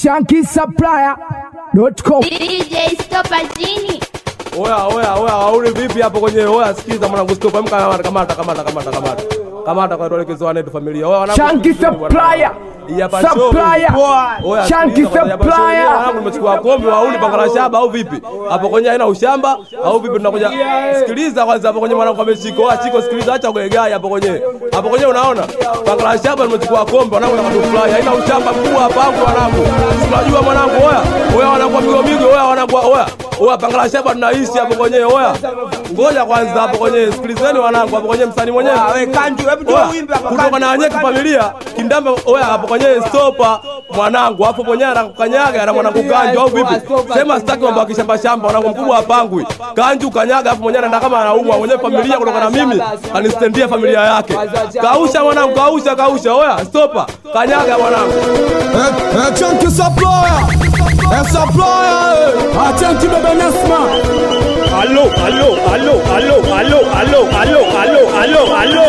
shankisupplier.com DJ Stopa Jini. Oya, oya, oya, wauni vipi hapo kwenye oya, sikiza mwanangu stop, amka kamata, kamata, kamata, kamata, kamata. Kamata kwa tuelekezane tu familia. Oya, wanangu. Chunky supplier. Hii hapa show. Supplier. Oya, Chunky sikiliza bwana, hapa show supplier. yenyewe, Wanangu nimechukua kombe wauni pangala shaba au vipi? Hapo kwenye haina ushamba au vipi tunakuja. Sikiliza kwanza hapo kwenye mwanangu ameshika. Oya, chiko sikiliza acha kwa gai hapo kwenye. Hapo kwenye unaona? Pangala shaba nimechukua kombe wanangu na kutufly. Haina ushamba mkubwa hapa wangu wanangu. Unajua mwanangu oya. Oya wanangu migo migo oya wanangu oya. Oya pangala shaba tunaishi hapo kwenye oya. Ngoja kwanza hapo kwenye sikilizeni wanangu hapo kwenye msanii mwenyewe. Wewe kanju, hebu toa Oya, wimbo hapa, kutoka kanju. na wenyewe kifamilia kindamba oya hapo kwenye stopa mwanangu hapo kwenye anakukanyaga na mwanangu kanju au vipi sema sitaki mambo ya kishamba shamba mwanangu mkubwa hapangwi kanju kanyaga hapo mwenyewe anaenda kama anaumwa mwenyewe familia kutoka na mimi anistendia familia yake kausha mwanangu kausha kausha oya stopa kanyaga mwanangu É Chunky Supplier, é Supplier, Atenti bebe Nasma Aló, aló, aló, aló, aló, aló, aló, aló, aló, aló.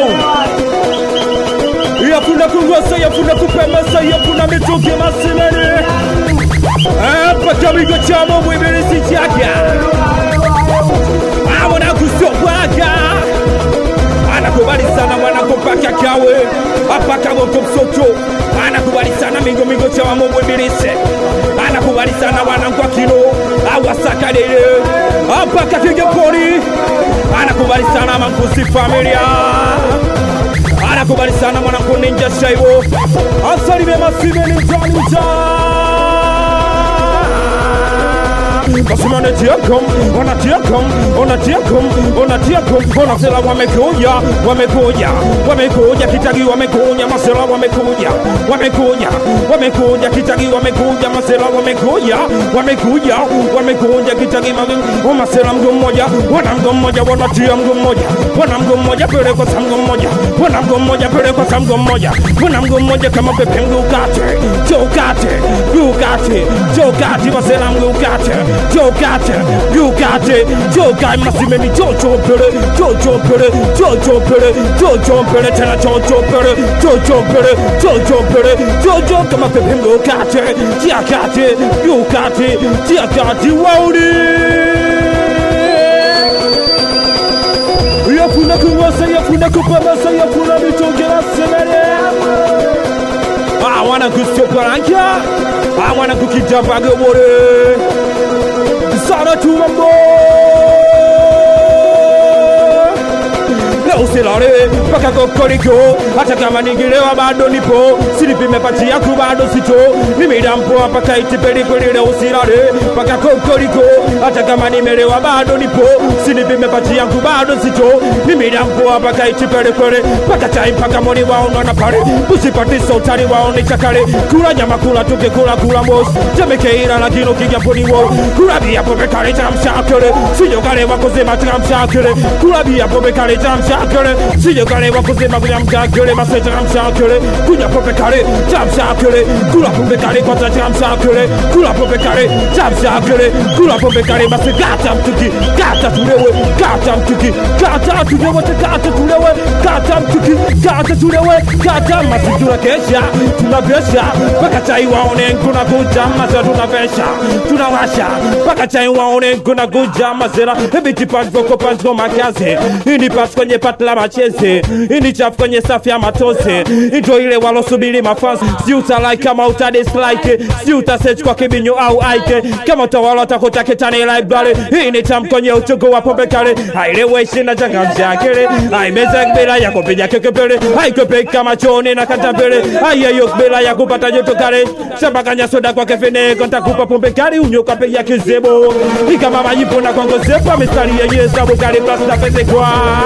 Yakuna kungosa, yakuna kupemesa, yakuna mitungi masimeni. Hapa kamigo chamo mwibiri sichaka. Amona kusopwaga. Anakubali sana mwanakopaka kawe. Hapa kago kopsoto. Anakubali sana mingo mingo chama mwibirisi. Anakubali sana wanangwa kino. Awasakalele. Hapa kakige pori. Anakubali sana mankusi familia anakubali sana mwanangu ninja shaibo asalime masive ninja ninja basi wanatiakom wanatiakom wanatiakom wanatiakom wanasela wamekuja wamekuja wamekuja kitagi wamekuja masela wamekuja wamekuja wamekuja kitagi wamekuja masela wamekuja wamekuja wamekuja kitagi magi- masela mgo mmoja wana mgo mmoja wanatia mgo mmoja wana mgo mmoja pele kwa samgo mmoja wana mgo mmoja pele kwa samgo mmoja wana mgo mmoja kama pepe mgukate jokate gukate jokate masela mgukate jokate gukate jokai masimeni jojo pele jojo pele jojo pele jojo pele tena jojo pele jojo pele jojo pele jojo kama pepe mgukate jiakate gukate jiakate wauni yakuna kuwasa yakuna kupamasa yakuna mitongera semere awana kustoparanka awana kukidambagobore sana tumambo leo silale mpaka kokoriko hata kama nigilewa bado nipo silipi pati yaku bado sito nimidampoa mpaka itipelipeli leo silale mpaka kokoriko hata kama nimelewa bado nipo silipi pati yangu bado sito nimidampoa mpaka itipelipeli mpaka chai mpaka moni waonwa na pale usipatisa utani waone chakale kula nyama kula tuke kula kula mos temekeira lakini ukija poni wo kula bia pombe kale chamshakele sijo kale wakozema chamshakele kula bia pombe kale chamshakele sijo kale wakozema chamshakele mase chamshakele kunya pombe kale chamshakele kula pombe kale kwanza chamshakele kula pombe kale chamshakele kula pombe kale mase gata mtuki gata tulewe gata mtuki gata tulewe gata tulewe gata mtuki gata tulewe gata masi tunakesha tunavesha mpaka chai waone kuna kuja masa tunavesha tunawasha mpaka chai waone kuna kuja masera ebiti panzoko panzoko makazi ini pasi kwenye pati la macheze ini chafu kwenye safu ya matose ndo ile walosubiri mafansi si utalike kama utadislike si utasearch kwa kibinyo au aike kama utawala utakuta kitani library hii ni tam kwenye utugo wa pombe kale haileweshi na changamsha kele haimeza bila ya kupiga kekepele haikwepe kama choni na katapele haiyeyo bila ya kupata joto kale sabakanya soda kwa kefeneko ntakupa pombe kali unyoka pe ya kizebo ni kama majipo na kongozepa mistari yenye sabu kali plasta pese kwa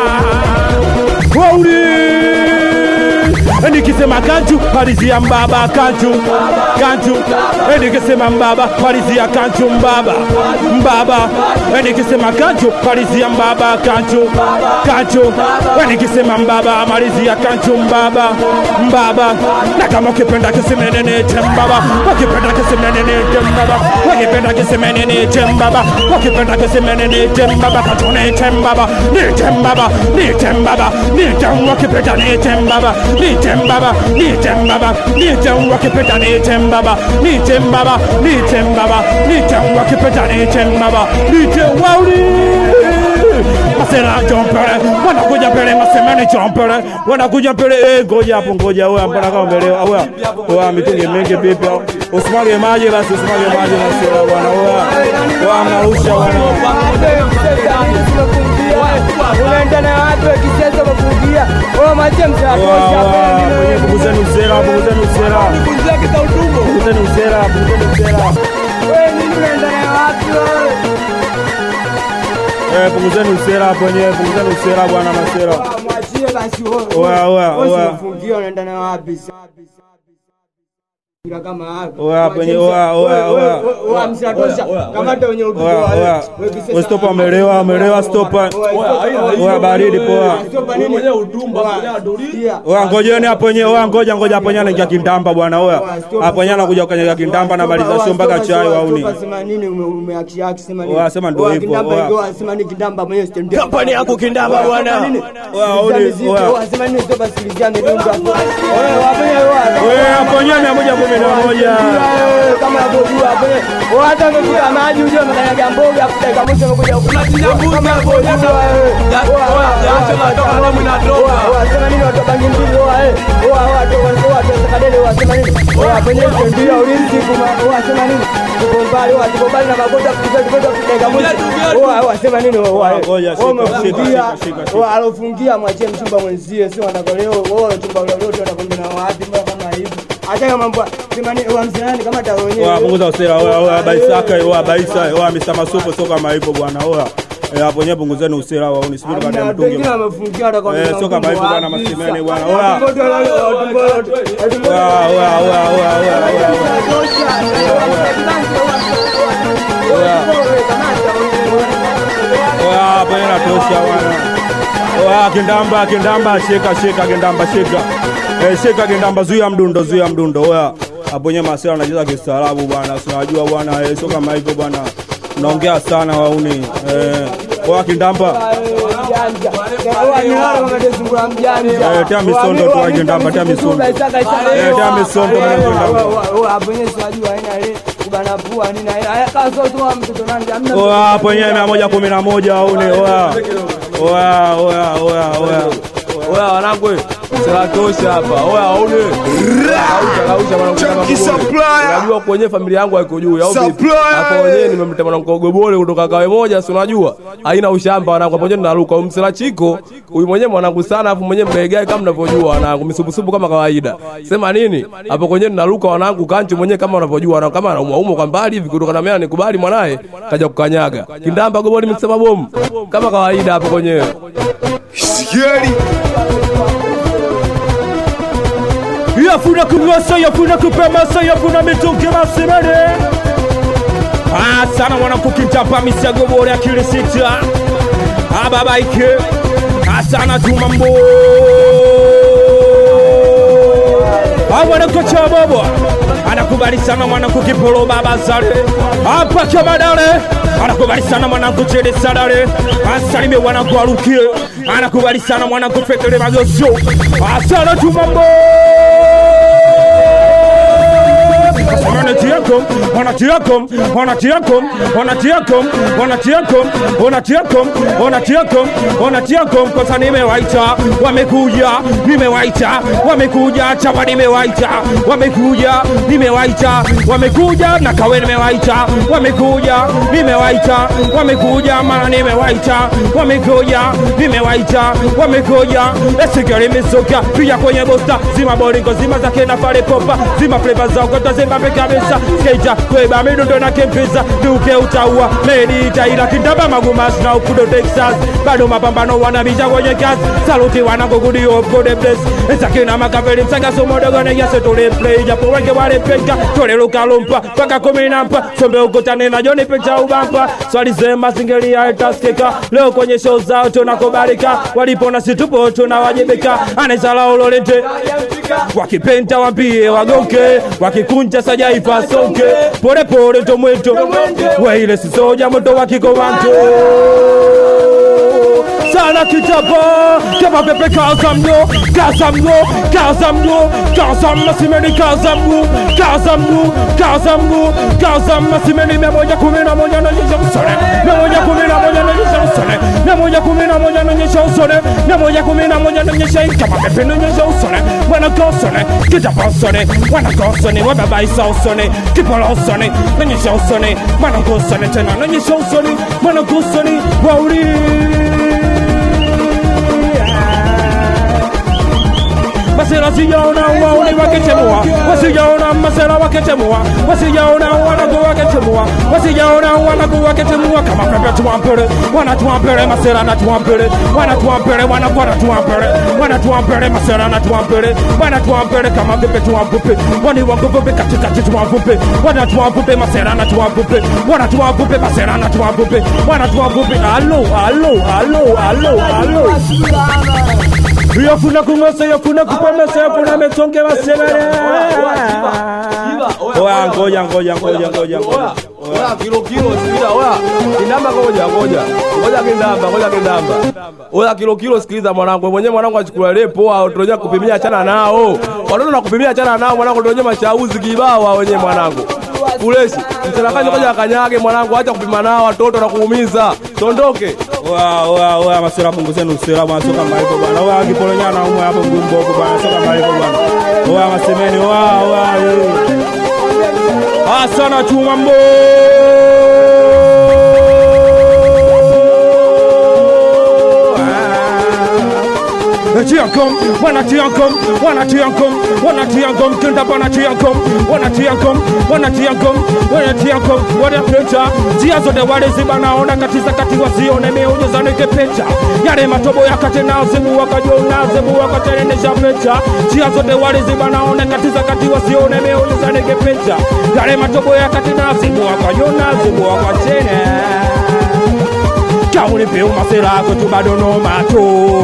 Wauri nikisema kanju malizia mbaba kanju kanju nikisema mbaba malizia kanju mbaba mbaba nikisema kanju malizia mbaba kanju kanju nikisema mbaba malizia kanju mbaba mbaba na kama ukipenda kisemenene tembaba ukipenda kisemenene tembaba ukipenda kisemenene tembaba ukipenda kisemenene tembaba katone tembaba ni tembaba ni tembaba ni tembaba ukipenda ni tembaba ni nite mbaba nite mbaba nite wakipeta nite mbaba nite mbaba nite mbaba nite wakipeta nite mbaba nite wauli Masera chompele wanakuja pele masemeni chompele wanakuja pele eh, ngoja hapo ngoja wewe mbona kama umelewa wewe wewe mitungi mingi vipi usimwage maji basi usimwage maji masera bwana wewe wewe mnarusha bwana unaenda na watu wakisiasa wakufungia mache Mwenye punguzeni usera, punguzeni usera, punguzeni usera, punguzeni usera. Eh, punguzeni usera hapo wenyewe, punguzeni usera bwana masera. mwachie basi Oya, oya, oya. ufungia unaenda na wapi kama hapo Oya, hapo wenyewe, oya, oya, oya. oya msatosha kamata wenye utuko Oya, oya. Wewe stopa amelewa, amelewa stopa. Oya baridi poa. mwenyewe utumba mwenyewe aduli Oya ngojeni hapo wenyewe, oya ngoja ngoja hapo wenyewe anaingia kindamba bwana oya. Hapo wenyewe anakuja kukanyaga kindamba na maliza sio mpaka chai wauni. sema nini umeakiaki sema nini Oya, sema ndio Oya, hivyo, kindamba oya. hivyo, sema nini kindamba mwenyewe stendi Kampani yako kindamba bwana. Oya, uli, oya. sema nini sio basikilizia midunga wewe wafanya wewe Wewe hapo wenyewe mia moja kumi na moja. kama unavyojua hapo wewe hata umekuta maji ujue umekanyaga mboga afu dakika mwisho umekuja Unajinyambuza kama hapo, unavyojua nyama. wewe. Ya- Oya, oya, oya, jasho oya, linatoka, oya, damu inatoka. oya, oya, sema nini watu wa bangi mbili oya eh oya oya tu oya tu sakadele oya sema nini oya kwenye ndio ulinzi kuma oya sema nini tuko mbali oya tuko mbali na magota kutoka kutoka dakika mwisho oya oya sema nini oya eh. Ngoja, shika, Wewe umefungia shika, shika, shika. oya alofungia mwachie mchumba mwenzie sio wanakoleo wewe alochumba leo leo anakwenda na wapi mbona kama hivi acha kama mbwa sema nini oya mzani kama tawenyewe Oya punguza usera, oya oya baisaka, oya baisa, oya Mr. Masupo sio kama hivyo bwana, oya. Eh, hapo nyewe punguzeni usera wa unisubiri baada ya Hamna, mtungi. pengine wamefungia hata kwa Eh, mlango sio kama hivyo bwana, wapi. masimeni bwana. Sasa, Oya. watu wote wale- watu wote- watu wote- Oya oya oya oya oya oya. oya. Oya hapo yeye natosha bwana. Oya kindamba kindamba sheka sheka kindamba sheka. Eh, sheka kindamba zuia mdundo zuia mdundo. Oya. Hapo nyewe masela anacheza kistaarabu bwana. Si unajua bwana, eh, sio kama hivyo bwana. Unaongea sana wauni. Eh, oya kindamba. Eh, tia misondo tu akindamba, tia misondo. Eh, tia misondo mwana kindamba. Oya hapo nyewe mia moja kumi na moja wauni. Oya. Oya oya oya oya. oya wanangu sinatosha hapa oya aune Chunky supplier. unajua kwenye familia yangu haiko juu au vipi Supplier. hapo wenyewe nimemta mwanangu gobole kutoka kawe moja si unajua haina ushamba wanangu hapo wenyewe naruka huyu msela chiko huyu mwenyewe mwanangu sana afu mwenyewe mlegae kama mnavyojua wanangu misubusubu kama kawaida sema nini hapo kwenyewe naruka wanangu kancho mwenyewe kama unavyojua wanangu kama anaumwa umwa kwa mbali hivi kutoka na mimi nikubali mwanae kaja kukanyaga kindamba gobole mkisema bomu kama kawaida hapo kwenyewe Sikieni. yafuna kunywesa yafuna kupemasa yafuna mitungi masimene Ah, sana mwanakukitapa misagobore akili sita ababaike asana tumambo awanakocha bobo anakubali sana mwanangu kipolo baba zale hapa kamadale anakubali sana mwanangu chede sadale asalime mwanangu arukie anakubali sana mwanangu fekele magosyo asana tumambo wanatiakom wanatiakom wanatiakom wanatiakom wanatiakom wanatiakom wanatiakom wanatiakom kosa nimewaita wamekuja nimewaita wamekuja chapa nimewaita wamekuja nimewaita wamekuja na kawe nimewaita wamekuja nimewaita wamekuja mara nimewaita wamekuja nimewaita wamekuja esigari misoka pia kwenye bosta zima boringo zima zake na pale popa zima fleva za ukota zima pe kabisa skeita kweba midundo na kempiza duke utaua medi itaila kindaba magumas na ukudo texas bado mapambano wanabisha kwenye kazi saluti wanakogudi of god bless nsakina makaveli msagaso modogo negase tule play japo wengi walepeka tole lukalumpa mpaka kumi na mpa sombe ukutane na joni picha ubampa swali zema singelia itaskika leo kwenye show zao tunakubalika walipona situpo tunawajibika anesala ulolete wakipenta wambie wagoke wakikunja sajaifa soke polepole tomweto weile sisoja moto wakikomanto sana kitapa kama pepe kaza mno kaza mno kaza mno kaza masimeni kaza mno kaza mno kaza mno kaza masimeni mia moja kumi na moja naonyesha usone mia moja kumi na moja naonyesha usone mia moja kumi na moja naonyesha usone mia moja kumi na moja naonyesha kama pepe naonyesha usone wana kosone kitapa usone wana kosone wababaisa usone kipola usone naonyesha usone wana kosone tena naonyesha usone wana kosone wauri masera sijaona wauni wakitemua wasijaona masera wakitemua wasijaona wanagu wakitemua wasijaona wanagu wakitemua kama pepe tuwampere wanatuwampere masera natuwampere wanatuwampere wanagu wanatuwampere wanatuwampere masera natuwampere wanatuwampere kama pepe tuwampupe wani wanguvupe katikati tuwampupe wanatuwampupe masera natuwampupe wanatuwampupe masera natuwampupe wanatuwampupe alo alo alo alo alo yafuna kungosa yafuna kupomesa yafuna metonge masemere oya ngoja ngoja ngoja ngoja ngoja Oya kilo kilo sikiliza oya. Kindamba ngoja ngoja. Ngoja kindamba ngoja kindamba. Oya kilo kilo sikiliza mwanangu. Mwenyewe mwanangu achukua ile poa tunaje kupimia achana nao. Watoto na kupimia achana nao mwanangu ndio mashauzi kibao wenyewe mwanangu. Fuleshi. Msalakaji ngoja akanyage mwanangu acha kupima nao watoto na kuumiza. Tondoke. oya oya oya masera punguzeni usera bwana soka mbali kwa bwana oya kipolonyana umwe hapo mgumbo kwa bwana soka mbali kwa bwana oya masemeni oya oya eh. asana chuma mbo Tiankom, wana tiankom, wana tiankom, wana tiankom, kenda bana tiankom, wana tiankom, wana tiankom, wana tiankom, wana pecha. Njia zote wale zibanaona katiza kati wasione miujiza nikipecha. Yale matobo ya kati na zimu wakajona zimu wakaterenesha pecha. Njia zote wale zibanaona katiza kati wasione miujiza nikipecha. Yale matobo ya kati na zimu wakajona zimu wakatene. Kauli pe umasera kwetu bado no mato.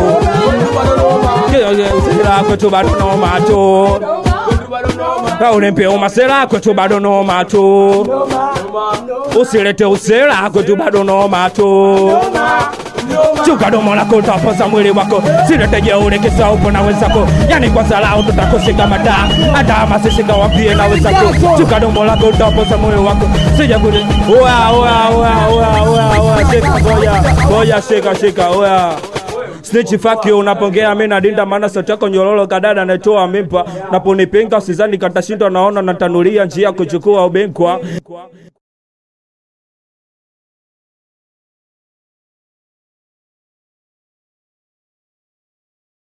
Usera kwetu bado no mato. Kauli pe umasera kwetu bado no mato. Usilete usera kwetu bado no mato. Chuka domo lako utapoza mwili wako, silete jeuri kisa upo na wenzako, yani kwa salau tutakushika mada, hata masishika wapie na wenzako. Chuka domo lako utapoza mwili wako, sija kule. Oya oya oya oya oya oya, shika ngoja ngoja, shika shika oya Snitch fuck you unapongea mimi nadinda maana sauti yako nyororo kadada natoa mimpa naponipinga usizani katashindwa naona natanulia njia kuchukua ubenkwa